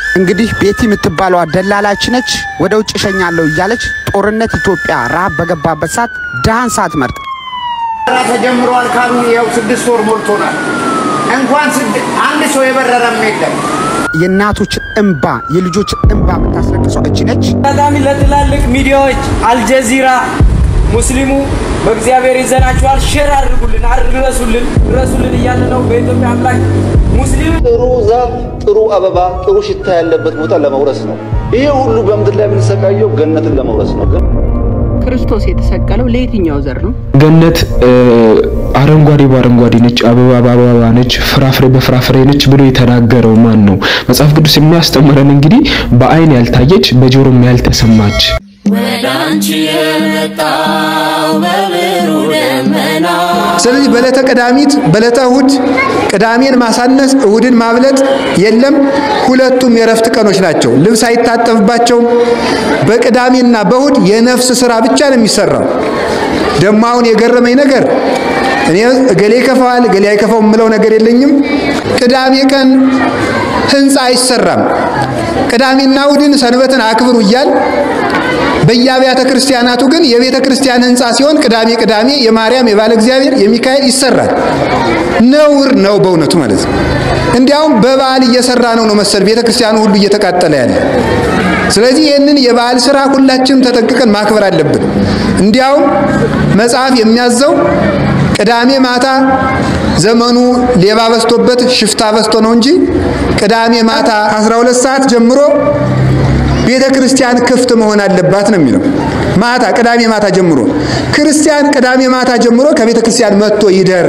እንግዲህ ቤቲ የምትባለዋ ደላላች ነች። ወደ ውጭ እሸኛለሁ እያለች ጦርነት ኢትዮጵያ ረሃብ በገባበት ሰዓት ድሃን ሳትመርጥ ተጀምሯል ካሉ ይኸው ስድስት ወር ሞልቶናል። እንኳን ስድ- አንድ ሰው የበረረም የለም። የእናቶችን እንባ የልጆችን እንባ የምታስለቅሰው እች ነች። አጋጣሚ ለትላልቅ ሚዲያዎች አልጀዚራ፣ ሙስሊሙ በእግዚአብሔር ይዘናችኋል፣ ሼር አድርጉልን፣ አድርሱልን፣ ድረሱልን እያለ ነው። በኢትዮጵያ አምላክ ሙስሊም ጥሩ ዛፍ፣ ጥሩ አበባ፣ ጥሩ ሽታ ያለበት ቦታ ለመውረስ ነው። ይሄ ሁሉ በምድር ላይ የምንሰቃየው ገነትን ለመውረስ ነው። ግን ክርስቶስ የተሰቀለው ለየትኛው ዘር ነው? ገነት እ፣ አረንጓዴ በአረንጓዴ ነች፣ አበባ በአበባ ነች፣ ፍራፍሬ በፍራፍሬ ነች ብሎ የተናገረው ማን ነው? መጽሐፍ ቅዱስ የሚያስተምረን እንግዲህ በአይን ያልታየች በጆሮም ያልተሰማች ወደ አንቺ የመጣው በብሩህ ደመና ስለዚህ በዕለተ ቀዳሚት በዕለተ እሁድ ቅዳሜን ማሳነስ እሁድን ማብለጥ የለም። ሁለቱም የረፍት ቀኖች ናቸው። ልብስ አይታጠብባቸውም። በቅዳሜና በእሁድ የነፍስ ስራ ብቻ ነው የሚሰራው። ደግሞ አሁን የገረመኝ ነገር እኔ እገሌ ይከፋዋል እገሌ አይከፋው የምለው ነገር የለኝም። ቅዳሜ ቀን ህንፃ አይሰራም። ቅዳሜና እሁድን ሰንበትን አክብሩ እያል በየአብያተ ክርስቲያናቱ ግን የቤተ ክርስቲያን ህንፃ ሲሆን ቅዳሜ ቅዳሜ የማርያም የባለ እግዚአብሔር የሚካኤል ይሰራል። ነውር ነው በእውነቱ ማለት ነው። እንዲያውም በበዓል እየሰራ ነው ነው መሰል ቤተ ክርስቲያኑ ሁሉ እየተቃጠለ ያለ። ስለዚህ ይህንን የበዓል ስራ ሁላችንም ተጠንቅቀን ማክበር አለብን። እንዲያውም መጽሐፍ የሚያዘው ቅዳሜ ማታ ዘመኑ ሌባ በዝቶበት ሽፍታ በዝቶ ነው እንጂ ቅዳሜ ማታ 12 ሰዓት ጀምሮ ቤተ ክርስቲያን ክፍት መሆን አለባት ነው የሚለው። ማታ ቅዳሜ ማታ ጀምሮ ክርስቲያን ቅዳሜ ማታ ጀምሮ ከቤተ ክርስቲያን መጥቶ ይደር።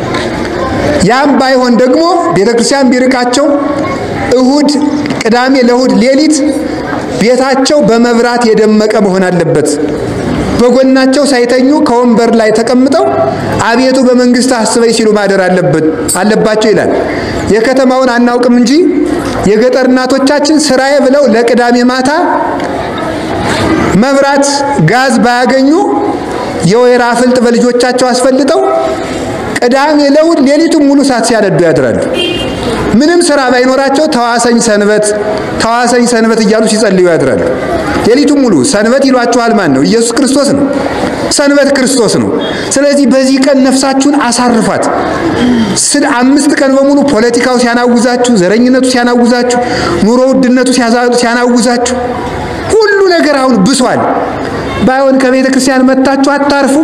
ያም ባይሆን ደግሞ ቤተ ክርስቲያን ቢርቃቸው እሁድ፣ ቅዳሜ ለእሁድ ሌሊት ቤታቸው በመብራት የደመቀ መሆን አለበት። በጎናቸው ሳይተኙ ከወንበር ላይ ተቀምጠው አቤቱ በመንግስት አስበኝ ሲሉ ማደር አለበት አለባቸው ይላል። የከተማውን አናውቅም እንጂ የገጠር እናቶቻችን ስራዬ ብለው ለቅዳሜ ማታ መብራት ጋዝ ባያገኙ የወይራ ፍልጥ በልጆቻቸው አስፈልጠው ቅዳሜ ለእሑድ ሌሊቱን ሙሉ እሳት ሲያነዱ ያድራሉ። ምንም ስራ ባይኖራቸው ተዋሰኝ ሰንበት ተዋሰኝ ሰንበት እያሉ ሲጸልዩ ያድራሉ። ሌሊቱን ሙሉ ሰንበት ይሏችኋል ማን ነው? ኢየሱስ ክርስቶስ ነው። ሰንበት ክርስቶስ ነው። ስለዚህ በዚህ ቀን ነፍሳችሁን አሳርፏት። ስለ አምስት ቀን በሙሉ ፖለቲካው ሲያናውዛችሁ፣ ዘረኝነቱ ሲያናውዛችሁ፣ ኑሮ ውድነቱ ሲያዛ- ሲያናውዛችሁ ሁሉ ነገር አሁን ብሷል። ባይሆን ከቤተ ክርስቲያን መጥታችሁ አታርፉም?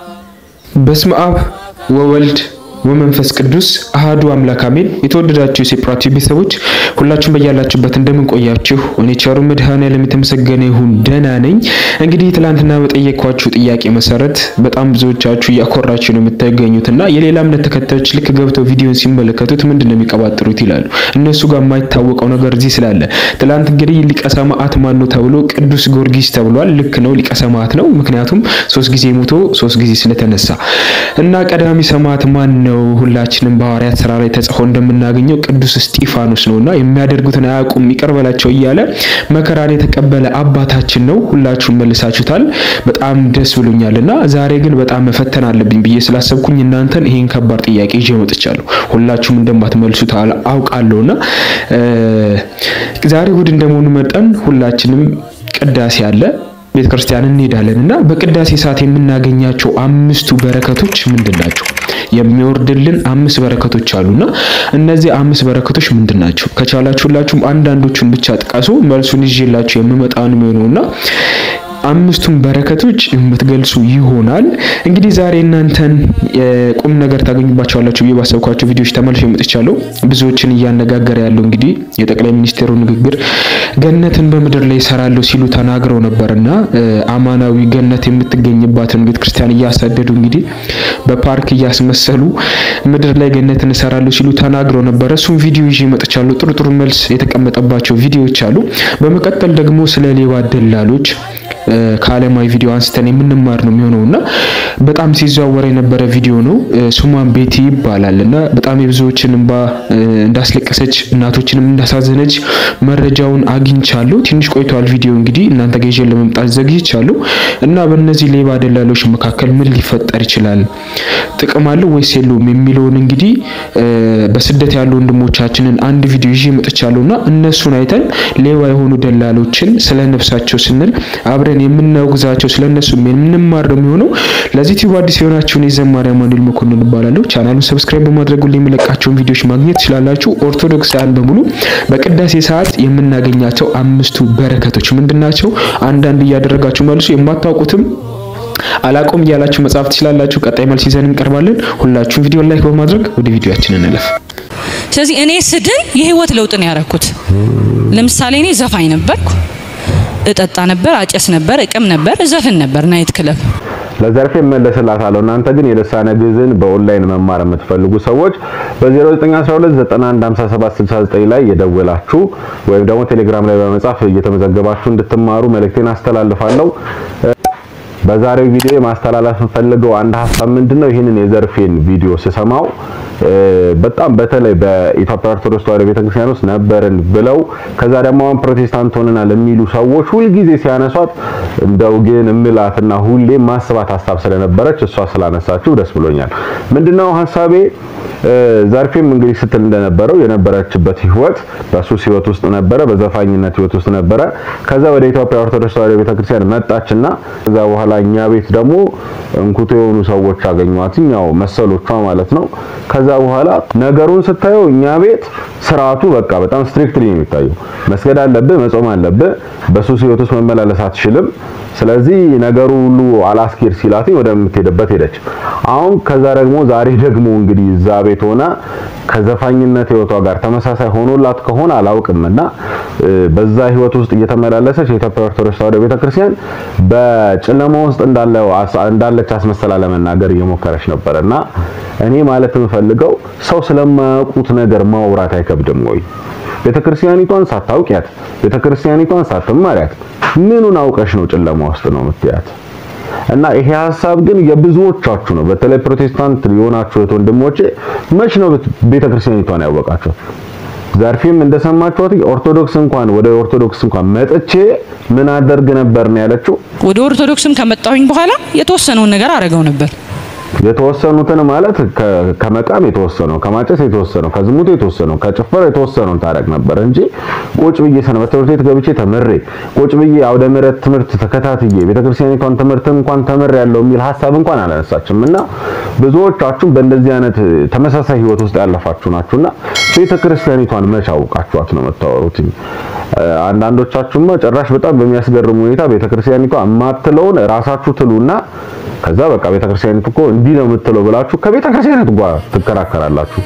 በስመ አብ ወወልድ ወመንፈስ ቅዱስ አሃዱ አምላክ አሜን። የተወደዳችሁ የሴፕራቲ ቤተሰቦች ሁላችሁም በያላችሁበት እንደምን ቆያችሁ? እኔ ቸሩ መድኃኔዓለም የተመሰገነ ይሁን ደህና ነኝ። እንግዲህ ትላንትና በጠየኳችሁ ጥያቄ መሰረት በጣም ብዙዎቻችሁ እያኮራችሁ ነው የምትገኙትና የሌላ እምነት ተከታዮች ልክ ገብተው ቪዲዮን ሲመለከቱት ምንድን ነው የሚቀባጥሩት ይላሉ። እነሱ ጋር የማይታወቀው ነገር እዚህ ስላለ ትላንት እንግዲህ ሊቀ ሰማዕት ማን ነው ተብሎ ቅዱስ ጊዮርጊስ ተብሏል። ልክ ነው፣ ሊቀ ሰማዕት ነው። ምክንያቱም ሶስት ጊዜ ሞቶ ሶስት ጊዜ ስለተነሳ እና ቀዳሚ ሰማዕት ማን ነው? ሁላችንም በሐዋርያት ስራ ላይ ተጽፎ እንደምናገኘው ቅዱስ እስጢፋኖስ ነውና የሚያደርጉትን አያውቁም ይቅር በላቸው እያለ መከራን የተቀበለ አባታችን ነው። ሁላችሁም መልሳችሁታል። በጣም ደስ ብሎኛልና ዛሬ ግን በጣም መፈተን አለብኝ ብዬ ስላሰብኩኝ እናንተን ይሄን ከባድ ጥያቄ ይዤ መጥቻለሁ። ሁላችሁም እንደማትመልሱት አል- አውቃለሁና እ፣ ዛሬ እሑድ እንደመሆኑ መጠን ሁላችንም ቅዳሴ አለ ቤተ ክርስቲያን እንሄዳለን እና በቅዳሴ ሰዓት የምናገኛቸው አምስቱ በረከቶች ምንድን ናቸው? የሚወርድልን አምስት በረከቶች አሉና እነዚህ አምስት በረከቶች ምንድን ናቸው? ከቻላችሁ ሁላችሁም አንዳንዶቹን ብቻ ጥቀሱ። መልሱን ይዤላችሁ የምመጣውን የሚሆነውና አምስቱን በረከቶች የምትገልጹ ይሆናል። እንግዲህ ዛሬ እናንተን የቁም ነገር ታገኙባቸዋላችሁ ብዬ ባሰብኳቸው ቪዲዮዎች ተመልሼ መጥቻለሁ። ብዙዎችን እያነጋገረ ያለው እንግዲህ የጠቅላይ ሚኒስትሩ ንግግር ገነትን በምድር ላይ ይሰራለሁ ሲሉ ተናግረው ነበርና እ፣ አማናዊ ገነት የምትገኝባትን ቤተክርስቲያን እያሳደዱ እንግዲህ በፓርክ እያስመሰሉ ምድር ላይ ገነትን እሰራለሁ ሲሉ ተናግረው ነበረ። እሱም ቪዲዮ ይዤ መጥቻለሁ። ጥሩ ጥሩ መልስ የተቀመጠባቸው ቪዲዮዎች አሉ። በመቀጠል ደግሞ ስለ ሌባ ደላሎች ከዓለማዊ ቪዲዮ አንስተን የምንማር ነው የሚሆነው እና በጣም ሲዘዋወር የነበረ ቪዲዮ ነው። ስሟን ቤቲ ይባላል እና በጣም የብዙዎችን እንባ እንዳስለቀሰች እናቶችንም እንዳሳዘነች መረጃውን አግኝቻለሁ። ትንሽ ቆይቷል ቪዲዮ እንግዲህ እናንተ ጋር ይዤ ለመምጣት ዘግይቻለሁ እና በእነዚህ ሌባ ደላሎች መካከል ምን ሊፈጠር ይችላል? ጥቅም አለው ወይስ የለውም የሚለውን እንግዲህ በስደት ያሉ ወንድሞቻችንን አንድ ቪዲዮ ይዤ መጥቻለሁ እና እነሱን አይተን ሌባ የሆኑ ደላሎችን ስለ ነፍሳቸው ስንል አብረን የምናወግዛቸው ስለ እነሱ የምንማር ነው የሚሆነው። ለዚህ ቲዩብ አዲስ የሆናችሁን የዘማሪ አማኑኤል መኮንን እባላለሁ። ቻናሉን ሰብስክራይብ በማድረግ ሁሌ የምለቃቸውን ቪዲዮዎች ማግኘት ትችላላችሁ። ኦርቶዶክሳውያን በሙሉ በቅዳሴ ሰዓት የምናገኛቸው አምስቱ በረከቶች ምንድን ናቸው? አንዳንድ እያደረጋችሁ መልሱ። የማታውቁትም አላቆም እያላችሁ መጻፍ ትችላላችሁ። ቀጣይ መልስ ይዘን እንቀርባለን። ሁላችሁም ቪዲዮ ላይክ በማድረግ ወደ ቪዲዮአችን እንለፍ። ስለዚህ እኔ ስድን የህይወት ለውጥ ነው ያደረኩት። ለምሳሌ እኔ ዘፋኝ ነበርኩ፣ እጠጣ ነበር፣ አጨስ ነበር፣ እቅም ነበር፣ እዘፍን ነበር ናይት ክለብ ለዘርፌ እመለስላታለሁ። እናንተ ግን የልሳነ ግዕዝን በኦንላይን መማር የምትፈልጉ ሰዎች በ0912915769 ላይ የደወላችሁ ወይም ደግሞ ቴሌግራም ላይ በመጻፍ እየተመዘገባችሁ እንድትማሩ መልእክቴን አስተላልፋለሁ። በዛሬው ቪዲዮ ማስተላለፍ የምፈልገው አንድ ሀሳብ ምንድነው? ይህንን የዘርፌን ቪዲዮ ስሰማው በጣም በተለይ በኢትዮጵያ ኦርቶዶክስ ተዋሕዶ ቤተክርስቲያን ውስጥ ነበርን ብለው ከዛ ደግሞ አሁን ፕሮቴስታንት ሆነናል የሚሉ ሰዎች ሁልጊዜ ሲያነሷት እንደው ግን እምላትና ሁሌ ማስባት ሀሳብ ስለነበረች እሷ ስላነሳችሁ ደስ ብሎኛል። ምንድነው ሀሳቤ? ዘርፌም እንግዲህ ስትል እንደነበረው የነበረችበት ህይወት በሱስ ህይወት ውስጥ ነበረ፣ በዘፋኝነት ህይወት ውስጥ ነበረ። ከዛ ወደ ኢትዮጵያ ኦርቶዶክስ ተዋሕዶ ቤተክርስቲያን መጣችና ከዛ በኋላ እኛ ቤት ደግሞ እንኩቶ የሆኑ ሰዎች አገኟት፣ ያው መሰሎቿ ማለት ነው። ከዛ በኋላ ነገሩን ስታየው እኛ ቤት ስርዓቱ በቃ በጣም ስትሪክትሊ ነው የሚታየው። መስገድ አለብህ፣ መጾም አለብህ፣ በሱስ ህይወት ውስጥ መመላለስ አትችልም። ስለዚህ ነገሩ ሁሉ አላስኬድ ሲላት ወደምትሄድበት ሄደች። አሁን ከዛ ደግሞ ዛሬ ደግሞ እንግዲህ እዛ ቤት ሆና ከዘፋኝነት ህይወቷ ጋር ተመሳሳይ ሆኖላት ከሆነ አላውቅምና በዛ ህይወት ውስጥ እየተመላለሰች የኢትዮጵያ ኦርቶዶክስ ተዋሕዶ ቤተክርስቲያን በጨለማ ውስጥ እንዳለች አስመሰላ ለመናገር እየሞከረች ነበርና እኔ ማለት የምፈልገው ሰው ስለማያውቁት ነገር ማውራት አይከብድም ወይ? ቤተክርስቲያኒቷን ሳታውቂያት ቤተክርስቲያኒቷን ሳትማሪያት ምኑን አውቀሽ ነው ጨለማ ውስጥ ነው የምትያት? እና ይሄ ሀሳብ ግን የብዙዎቻችሁ ነው። በተለይ ፕሮቴስታንት የሆናችሁ ወንድሞቼ መች ነው ቤተክርስቲያኒቷን ያወቃችሁ? ዘርፌም እንደሰማችኋት ኦርቶዶክስ እንኳን ወደ ኦርቶዶክስ እንኳን መጥቼ ምን አደርግ ነበር ነው ያለችው። ወደ ኦርቶዶክስም ከመጣሁኝ በኋላ የተወሰነውን ነገር አረገው ነበር። የተወሰኑትን ማለት ከመቃም የተወሰነው፣ ከማጨስ የተወሰነው፣ ከዝሙት የተወሰነው፣ ከጭፈራ የተወሰነውን ታረግ ነበር እንጂ ቁጭ ብዬ ሰንበት ትምህርት ቤት ገብቼ ተምሬ ቁጭ ብዬ አውደ ምሕረት ትምህርት ተከታትዬ ቤተክርስቲያኒቷን ትምህርት እንኳን ተምሬ ያለው የሚል ሀሳብ እንኳን አላነሳችም። እና ብዙዎቻችሁ በእንደዚህ አይነት ተመሳሳይ ህይወት ውስጥ ያለፋችሁ ናችሁና ቤተክርስቲያኒቷን መች አውቃችኋት ነው የምታወሩት? አንዳንዶቻችሁማ ጭራሽ በጣም በሚያስገርም ሁኔታ ቤተክርስቲያኒቷ የማትለውን ራሳችሁ ትሉና ከዛ በቃ ቤተክርስቲያኒቱ እኮ እንዲህ ነው የምትለው ብላችሁ ከቤተክርስቲያኒቱ ጋር ትከራከራላችሁ።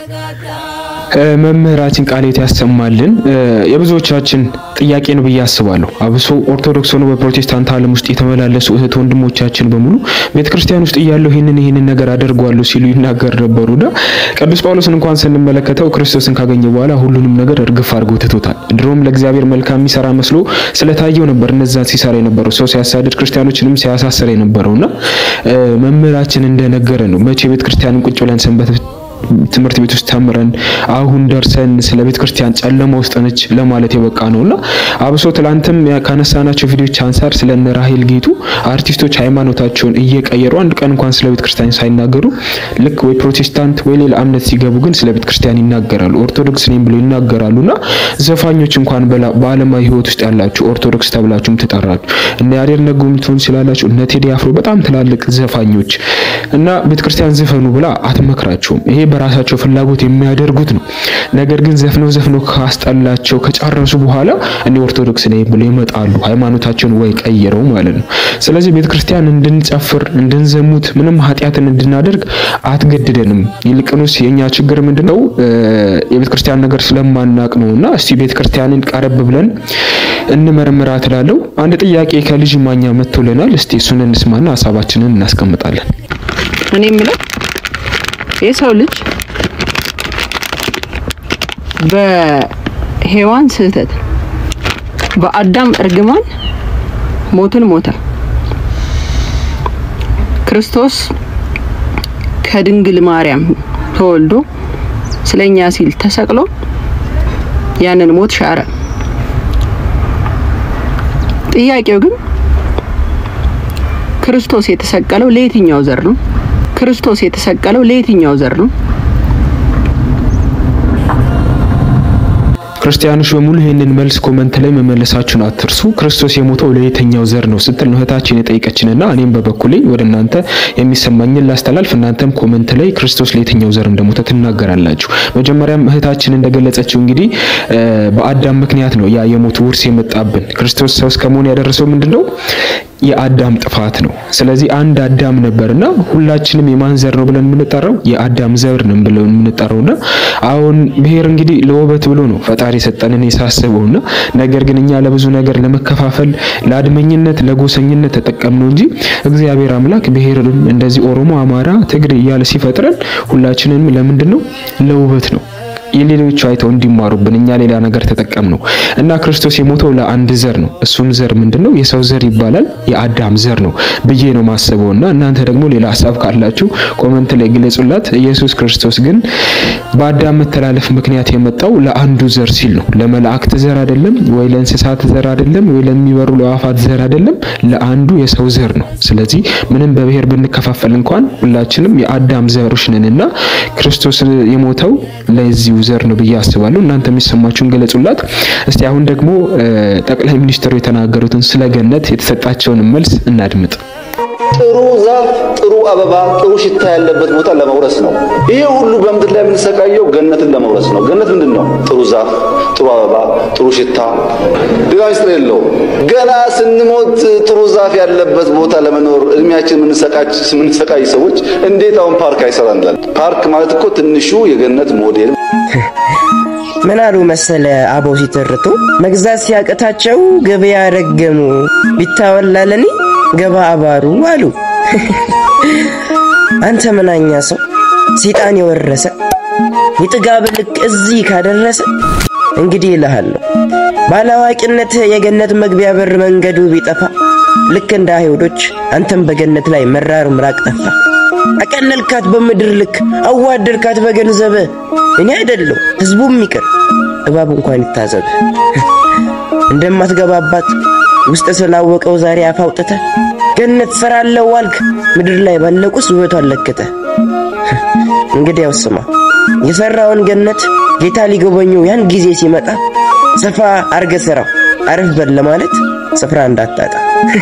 መምህራችን ቃሌት ያሰማልን። የብዙዎቻችን ጥያቄ ነው ብዬ አስባለሁ። አብሶ ኦርቶዶክስ ሆኖ በፕሮቴስታንት ዓለም ውስጥ የተመላለሱ እህት ወንድሞቻችን በሙሉ ቤተክርስቲያን ውስጥ እያለሁ ይህንን ይህንን ነገር አደርጓለሁ ሲሉ ይናገር ነበሩና ቅዱስ ጳውሎስን እንኳን ስንመለከተው ክርስቶስን ካገኘ በኋላ ሁሉንም ነገር እርግፍ አድርጎ ትቶታል። ድሮም ለእግዚአብሔር መልካም የሚሰራ መስሎ ስለታየው ነበር እነዛን ሲሰራ የነበረው ሰው ሲያሳድድ ክርስቲያኖችንም ሲያሳስር የነበረውና መምህራችን እንደነገረ ነው መቼ ቤተክርስቲያንን ቁጭ ብለን ሰንበት ትምህርት ቤት ውስጥ ተምረን አሁን ደርሰን ስለ ቤተ ክርስቲያን ጨለማ ውስጥ ነች ለማለት የበቃ ነውና አብሶ ትላንትም ካነሳናቸው ቪዲዮዎች አንጻር ስለ እነ ራሄል ጌቱ አርቲስቶች ሃይማኖታቸውን እየቀየሩ አንድ ቀን እንኳን ስለ ቤተ ክርስቲያን ሳይናገሩ ልክ ወይ ፕሮቴስታንት ወይ ሌላ እምነት ሲገቡ ግን ስለ ቤተ ክርስቲያን ይናገራሉ። ኦርቶዶክስ ነኝ ብሎ ይናገራሉና ዘፋኞች እንኳን በዓለማዊ ሕይወት ውስጥ ያላችሁ ኦርቶዶክስ ተብላችሁም ትጠራችሁ እነ ያሬድ ነጉም ትሆን ስላላችሁ እነ ቴዲ አፍሮ በጣም ትላልቅ ዘፋኞች እና ቤተ ክርስቲያን ዝፈኑ ብላ አትመክራቸውም። ይሄ በራሳቸው ፍላጎት የሚያደርጉት ነው። ነገር ግን ዘፍነው ዘፍነው ካስጠላቸው ከጨረሱ በኋላ እኔ ኦርቶዶክስ ነኝ ብለው ይመጣሉ። ሃይማኖታቸውን ወይ ቀይረው ማለት ነው። ስለዚህ ቤተክርስቲያን እንድንጨፍር፣ እንድንዘሙት፣ ምንም ኃጢአትን እንድናደርግ አትገድደንም። ይልቅንስ የኛ ችግር ምንድነው? የቤተክርስቲያን ነገር ስለማናቅ ነውና እስቲ ቤተክርስቲያንን ቀረብ ብለን እንመርምራት እላለሁ። አንድ ጥያቄ ከልጅ ማኛ መጥቶልናል። እስቲ እሱን እንስማና ሀሳባችንን እናስቀምጣለን። እኔ የምለው የሰው ልጅ በሔዋን ስህተት በአዳም እርግማን ሞትን ሞተ። ክርስቶስ ከድንግል ማርያም ተወልዶ ስለኛ ሲል ተሰቅሎ ያንን ሞት ሻረ። ጥያቄው ግን ክርስቶስ የተሰቀለው ለየትኛው ዘር ነው? ክርስቶስ የተሰቀለው ለየትኛው ዘር ነው? ክርስቲያኖች በሙሉ ይህንን መልስ ኮመንት ላይ መመለሳችሁን አትርሱ። ክርስቶስ የሞተው ለየትኛው ዘር ነው ስትል ነው እህታችን የጠየቀችንና እኔም በበኩሌ ወደ እናንተ የሚሰማኝን ላስተላልፍ። እናንተም ኮመንት ላይ ክርስቶስ ለየትኛው ዘር እንደሞተ ትናገራላችሁ። መጀመሪያም እህታችን እንደገለጸችው እንግዲህ በአዳም ምክንያት ነው ያ የሞት ውርስ የመጣብን። ክርስቶስ ሰው እስከመሆን ያደረሰው ምንድን ነው? የአዳም ጥፋት ነው። ስለዚህ አንድ አዳም ነበርና ሁላችንም የማን ዘር ነው ብለን የምንጠራው? የአዳም ዘር ነው ብለን የምንጠራውና አሁን ብሔር እንግዲህ ለውበት ብሎ ነው ፈጣሪ የሰጠንን የሳስበውና ነገር ግን እኛ ለብዙ ነገር ለመከፋፈል ለአድመኝነት፣ ለጎሰኝነት ተጠቀምነው እንጂ እግዚአብሔር አምላክ ብሔርንም እንደዚህ ኦሮሞ፣ አማራ፣ ትግሬ እያለ ሲፈጥረን ሁላችንም ለምንድን ነው? ለውበት ነው የሌሎቹ አይተው እንዲማሩብን እኛ ሌላ ነገር ተጠቀም ነው እና ክርስቶስ የሞተው ለአንድ ዘር ነው። እሱም ዘር ምንድነው? የሰው ዘር ይባላል። የአዳም ዘር ነው ብዬ ነው ማስበው እና እናንተ ደግሞ ሌላ ሀሳብ ካላችሁ ኮመንት ላይ ግለጹላት። ኢየሱስ ክርስቶስ ግን በአዳም መተላለፍ ምክንያት የመጣው ለአንዱ ዘር ሲል ነው። ለመላእክት ዘር አይደለም፣ ወይ ለእንስሳት ዘር አይደለም፣ ወይ ለሚበሩ ለአዋፋት ዘር አይደለም፣ ለአንዱ የሰው ዘር ነው። ስለዚህ ምንም በብሔር ብንከፋፈል እንኳን ሁላችንም የአዳም ዘሮች ነንና ክርስቶስ የሞተው ለዚሁ ዘር ነው ብዬ አስባለሁ። እናንተ የሚሰማችሁን ገለጹላት። እስቲ አሁን ደግሞ ጠቅላይ ሚኒስትሩ የተናገሩትን ስለ ገነት የተሰጣቸውን መልስ እናድምጥ። ጥሩ ዛፍ፣ ጥሩ አበባ፣ ጥሩ ሽታ ያለበት ቦታ ለመውረስ ነው። ይሄ ሁሉ በምድር ላይ የምንሰቃየው ገነትን ለመውረስ ነው። ገነት ምንድን ነው? ጥሩ ዛፍ፣ ጥሩ አበባ፣ ጥሩ ሽታ። ሌላ ሚስጥር የለውም። ገና ስንሞት ጥሩ ዛፍ ያለበት ቦታ ለመኖር እድሜያችን የምንሰቃይ ሰዎች እንዴት አሁን ፓርክ አይሰራንላል? ፓርክ ማለት እኮ ትንሹ የገነት ሞዴል ምን አሉ መሰለ አበው ሲተርቱ መግዛት ሲያቅታቸው ገበያ ረገሙ ቢታወላለኒ ገባ አባሩ አሉ። አንተ ምናኛ ሰው ሰይጣን የወረሰ የጥጋብ ልክ እዚህ ካደረሰ እንግዲህ እልሃለሁ ባላዋቂነት የገነት መግቢያ በር መንገዱ ቢጠፋ ልክ እንደ አይሁዶች አንተም በገነት ላይ መራር ምራቅ ጠፋ። አቀለልካት በምድር ልክ አዋደድካት በገንዘብ እኔ አይደለሁ ህዝቡም ይቅር እባብ እንኳን ይታዘብ እንደማትገባባት ውስጥ ስላወቀው ዛሬ አፍ አውጥተህ ገነት ሰራለው ዋልክ ምድር ላይ ባለቁስ ውበቷን ለክተ እንግዲያው ስማ የሰራውን ገነት ጌታ ሊጎበኘው ያን ጊዜ ሲመጣ ሰፋ አርገ ስራው አረፍ በል ለማለት ስፍራ እንዳታጣ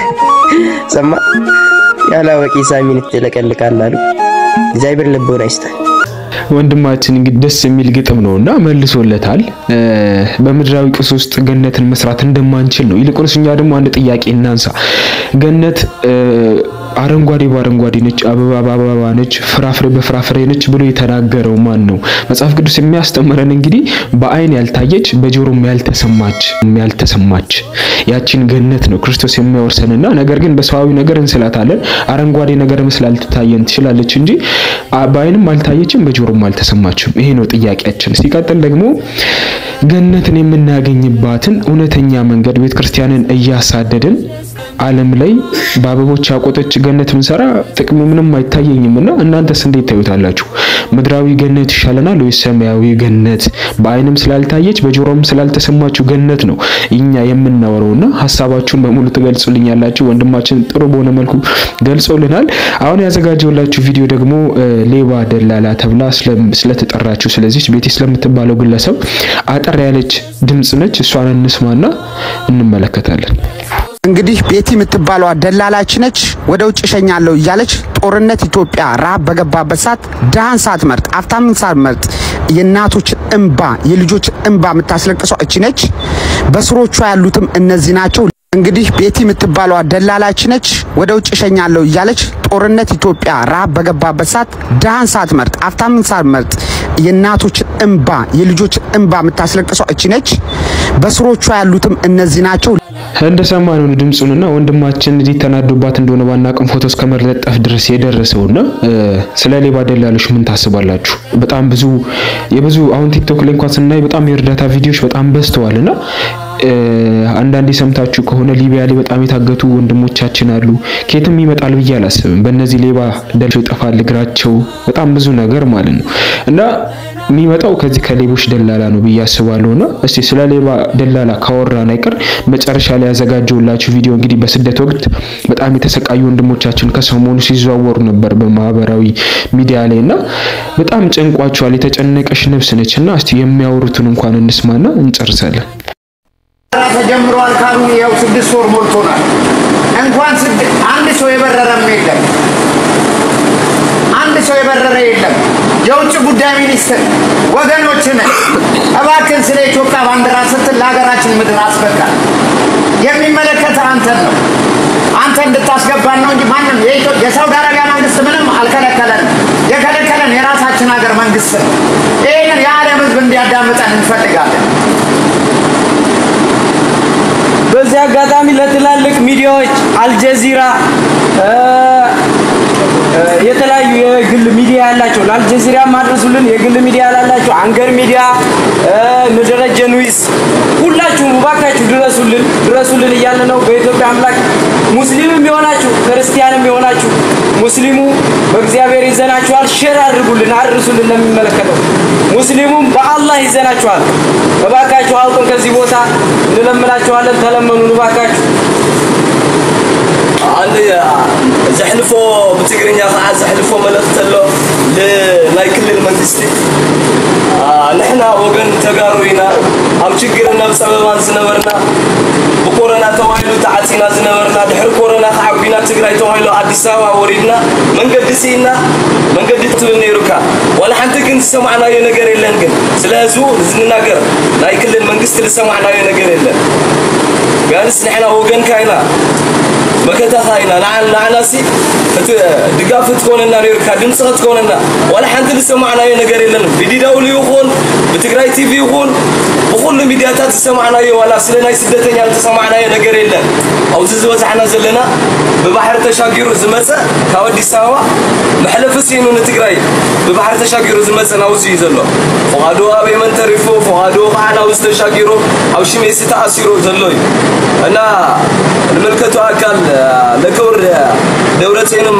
ሰማ ያላወቂ ሳሚን ትለቀልቃል አሉ። እግዚአብሔር ልቦና ይስጣል። ወንድማችን እንግዲህ ደስ የሚል ግጥም ነውና መልሶለታል። በምድራዊ ቁስ ውስጥ ገነትን መስራት እንደማንችል ነው። ይልቁንስ እኛ ደግሞ አንድ ጥያቄ እናንሳ። ገነት አረንጓዴ በአረንጓዴ ነች፣ አበባ በአበባ ነች፣ ፍራፍሬ በፍራፍሬ ነች ብሎ የተናገረው ማን ነው? መጽሐፍ ቅዱስ የሚያስተምረን እንግዲህ በአይን ያልታየች በጆሮም ያልተሰማች ያልተሰማች ያቺን ገነት ነው ክርስቶስ የሚያወርሰንና ነገር ግን በሰዋዊ ነገር እንስላታለን። አረንጓዴ ነገር መስላ ልትታየን ትችላለች እንጂ በአይንም አልታየችም፣ በጆሮም አልተሰማችም። ይሄ ነው ጥያቄያችን። ሲቀጥል ደግሞ ገነትን የምናገኝባትን እውነተኛ መንገድ ቤተ ክርስቲያንን እያሳደድን ዓለም ላይ በአበቦች ያቆጠች ገነት ብንሰራ ጥቅሙ ምንም አይታየኝም እና እናንተስ እንዴት ታዩታላችሁ? ምድራዊ ገነት ይሻለናል ወይስ ሰማያዊ ገነት? በአይንም ስላልታየች በጆሮም ስላልተሰማችሁ ገነት ነው እኛ የምናወራውና ሀሳባችሁን በሙሉ ትገልጹልኛላችሁ። ወንድማችን ጥሩ በሆነ መልኩ ገልጾልናል። አሁን ያዘጋጀውላችሁ ቪዲዮ ደግሞ ሌባ ደላላ ተብላ ስለተጠራችሁ ስለዚች ቤቲ ስለምትባለው ግለሰብ አጠር ያለች ድምጽ ነች። እሷን እንስማና እንመለከታለን። እንግዲህ ቤቲ የምትባለዋ ደላላች ነች። ወደ ውጭ እሸኛለሁ እያለች ጦርነት ኢትዮጵያ ረሃብ በገባበት ሰዓት ድሃን ሳትመርጥ አፍታምን ሳትመርጥ የእናቶችን እንባ የልጆችን እንባ የምታስለቅሰው እቺ ነች። በስሮቿ ያሉትም እነዚህ ናቸው። እንግዲህ ቤቲ የምትባለዋ ደላላች ነች። ወደ ውጭ እሸኛለሁ እያለች ጦርነት ኢትዮጵያ ረሃብ በገባበት ሰዓት ድሃን ሳትመርጥ አፍታምን ሳትመርጥ የእናቶችን እንባ የልጆችን እንባ የምታስለቅሰው እቺ ነች። በስሮቿ ያሉትም እነዚህ ናቸው። እንደሰማነው ነው ድምፁንና ወንድማችን እንዲህ ተናዶባት እንደሆነ ባናቅም ፎቶ እስከ መለጠፍ ድረስ የደረሰውና ስለ ሌባ ደላሎች ምን ታስባላችሁ? በጣም ብዙ የብዙ አሁን ቲክቶክ ላይ እንኳን ስናይ በጣም የእርዳታ ቪዲዮዎች በጣም በዝተዋልና አንዳንዴ ሰምታችሁ ከሆነ ሊቢያ ላይ በጣም የታገቱ ወንድሞቻችን አሉ። ከየትም ይመጣል ብዬ አላስብም። በእነዚህ ሌባ ደልሶ ይጠፋል እግራቸው፣ በጣም ብዙ ነገር ማለት ነው እና የሚመጣው ከዚህ ከሌቦች ደላላ ነው ብዬ አስባለሁ። እና እስቲ ስለ ሌባ ደላላ ካወራን አይቀር መጨረሻ ላይ ያዘጋጀውላችሁ ቪዲዮ እንግዲህ በስደት ወቅት በጣም የተሰቃዩ ወንድሞቻችን ከሰሞኑ ሲዘዋወሩ ነበር በማህበራዊ ሚዲያ ላይ እና በጣም ጨንቋቸዋል። የተጨነቀሽ ነፍስ ነች እና እስቲ የሚያወሩትን እንኳን እንስማና እንጨርሳለን። ስራ ተጀምሯል ካሉ ይኸው ስድስት ወር ሞልቶናል። እንኳን አንድ ሰው የበረረም የለም። አንድ ሰው የበረረ የለም። የውጭ ጉዳይ ሚኒስትር ወገኖችን እባክን ስለ ኢትዮጵያ ባንዲራ ስትል ለሀገራችን ምድር አስበቃል። የሚመለከተ አንተን ነው። አንተ እንድታስገባን ነው እንጂ ማንም የሳውዲ አረቢያ መንግስት ምንም አልከለከለንም። የከለከለን የራሳችን ሀገር መንግስት ነው። ይህንን የዓለም ህዝብ እንዲያዳምጠን እንፈልጋለን። በዚህ አጋጣሚ ለትላልቅ ሚዲያዎች አልጀዚራ የተለያዩ የግል ሚዲያ ያላቸው ለአልጀዚራ ማድረሱልን የግል ሚዲያ ላላቸው አንገር ሚዲያ ንደረጀ ኑይስ ሁላችሁም እባካችሁ ድረሱልን ድረሱልን እያለ ነው። በኢትዮጵያ አምላክ ሙስሊምም የሆናችሁ ክርስቲያንም የሆናችሁ ሙስሊሙ በእግዚአብሔር ይዘናችኋል። ሼር አድርጉልን፣ አድርሱልን ለሚመለከተው ሙስሊሙም በአላህ ይዘናችኋል። እባካችሁ አውጡን ከዚህ ቦታ እንለምናችኋለን። ተለመኑን እባካችሁ። አንድ ዘሕልፎ ብትግርኛ ከዓ ዘሕልፎ መልእክቲ ኣሎ ንናይ ክልል መንግስቲ ንሕና ወገን ተጋሩ ኢና ኣብ ችግርን ናብ ፀበባን ዝነበርና ብኮረና ተባሂሉ ተዓፂና ዝነበርና ድሕሪ ኮረና ከዓቢና ትግራይ ተባሂሉ ኣዲስ ኣበባ ወሪድና መንገዲ ስኢና መንገዲ ትብል ነይሩካ ዋላ ሓንቲ ግን ዝሰማዕናዮ ነገር የለን ግን ስለ ህዝቡ ዝንናገር ናይ ክልል መንግስቲ ዝሰማዕናዮ ነገር የለን ቢያንስ ንሕና ወገንካ ኢና መከታኻ ኢና ንዓናሲ እቲ ድጋፍ ትኮነና ነርካ ድምፂ ክትኮነና ዋላ ሓንቲ ዝሰማዕናዮ ነገር የለን ብዲዳውሉ ይኹን ብትግራይ ቲቪ ይኹን ብኩሉ ሚድያታት ዝሰማዕናዮ ዋላ ስለ ናይ ስደተኛ ዝተሰማዕናዮ ነገር የለን ኣብዚ ዝበፃሕና ዘለና ብባሕሪ ተሻጊሩ ዝመፀ ካብ ኣዲስ ኣበባ መሕለፊ ሲኑ ንትግራይ ብባሕሪ ተሻጊሩ ዝመፀ ናብዚ እዩ ዘሎ ፍቓዱ ኣብ የመን ተሪፉ ፍቓዱ ከዓ ናብዚ ተሻጊሩ ኣብ ሽሜሲ ተኣሲሩ ዘሎ እዩ እና ንምልከቱ ኣካል ለክብር ደብረፅዮንም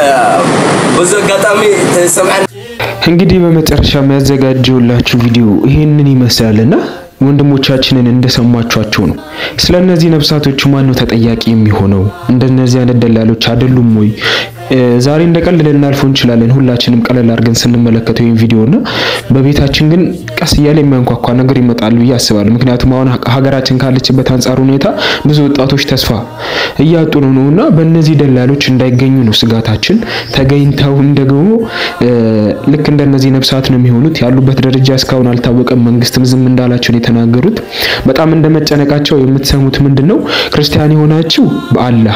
በዚ አጋጣሚ ተሰምዐን እንግዲህ በመጨረሻ የሚያዘጋጀውላችሁ ቪዲዮ ይሄንን ይመስላልና ወንድሞቻችንን እንደሰማችኋቸው ነው። ስለ እነዚህ ነፍሳቶቹ ማን ነው ተጠያቂ የሚሆነው? እንደነዚህ አይነት ደላሎች አይደሉም ወይ? ዛሬ እንደ ቀልድ ልናልፈው እንችላለን፣ ሁላችንም ቀለል አድርገን ስንመለከተው ይህን ቪዲዮ እና በቤታችን ግን ቀስ እያለ የሚያንኳኳ ነገር ይመጣል ብዬ አስባለሁ። ምክንያቱም አሁን ሀገራችን ካለችበት አንጻር ሁኔታ ብዙ ወጣቶች ተስፋ እያጡ ነው ነው እና በእነዚህ ደላሎች እንዳይገኙ ነው ስጋታችን። ተገኝተውም ደግሞ ልክ እንደነዚህ ነፍሳት ነው የሚሆኑት። ያሉበት ደረጃ እስካሁን አልታወቀም። መንግስትም ዝም እንዳላቸው ነው የተናገሩት። በጣም እንደመጨነቃቸው የምትሰሙት ምንድን ነው? ክርስቲያን የሆናችሁ በአላህ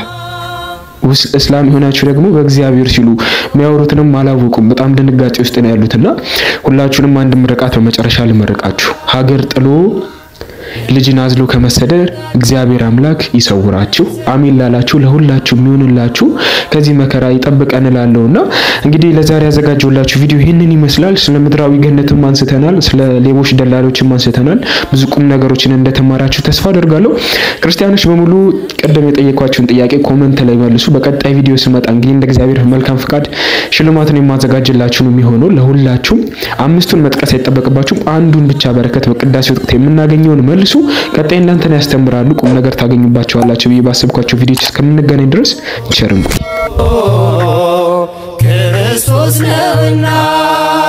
እስላም የሆናችሁ ደግሞ በእግዚአብሔር ሲሉ የሚያወሩትንም አላወቁም። በጣም ድንጋጤ ውስጥ ነው ያሉትና ሁላችሁንም አንድ ምርቃት በመጨረሻ ልመርቃችሁ። ሀገር ጥሎ ልጅን አዝሎ ከመሰደር እግዚአብሔር አምላክ ይሰውራችሁ። አሜን ላላችሁ ለሁላችሁ የሚሆንላችሁ ከዚህ መከራ ይጠብቀን እላለሁና እንግዲህ ለዛሬ ያዘጋጀውላችሁ ቪዲዮ ይህንን ይመስላል። ስለ ምድራዊ ገነትም አንስተናል፣ ስለ ሌቦች ደላሎችም አንስተናል። ብዙ ቁም ነገሮችን እንደተማራችሁ ተስፋ አደርጋለሁ። ክርስቲያኖች በሙሉ ቀደም የጠየኳችሁን ጥያቄ ኮመንት ላይ መልሱ። በቀጣይ ቪዲዮ ስመጣ እንግዲህ እንደ እግዚአብሔር መልካም ፍቃድ ሽልማትን የማዘጋጅላችሁ ነው የሚሆነው። ለሁላችሁም አምስቱን መጥቀስ አይጠበቅባችሁም። አንዱን ብቻ በረከት በቅዳሴ ወቅት የምናገኘውን መልሱ። ቀጣይ እናንተን ያስተምራሉ፣ ቁም ነገር ታገኙባቸዋላችሁ ብዬ ባሰብኳቸው ቪዲዮች እስከምንገናኝ ድረስ ቸር እንቆይ። ክርስቶስ ነውና